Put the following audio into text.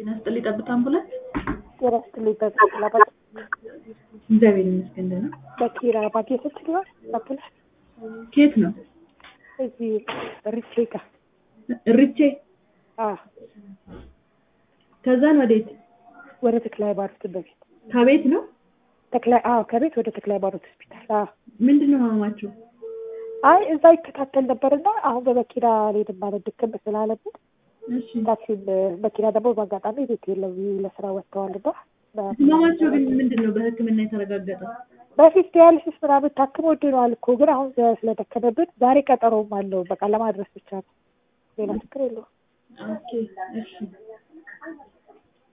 ጤና ይስጥልኝ ጠብታ አምቡላንስ። ጤና ይስጥልኝ በኪራ ባጌ እግዚአብሔር ይመስገን ደህና። በኪራ ባጌ ስትለዋል አምቡላንስ ከየት ነው? እዚህ ሪቼ ጋር እርቼ። አዎ ከዛን ወዴት? ወደ ተክለ ሃይማኖት በፊት ከቤት ነው? ተክለ አዎ ከቤት ወደ ተክለ ሃይማኖት ሆስፒታል አዎ ምንድን ነው ህመማቸው? አይ እዛ ይከታተል ነበርና አሁን በመኪና አልሄድም ማለት ድክም ስላለብን እሺ ታክሲም መኪና ደግሞ በአጋጣሚ ቤት የለም ለስራ ወጥተዋልና ህመማቸው ግን ምንድን ነው በህክምና የተረጋገጠ? በፊት ዲያሊሲስ ምናምን ታክሞ ድኗል እኮ ግን አሁን ስለደከመብን ዛሬ ቀጠሮም አለው በቃ ለማድረስ ብቻ ነው ሌላ ችግር የለውም ኦኬ እሺ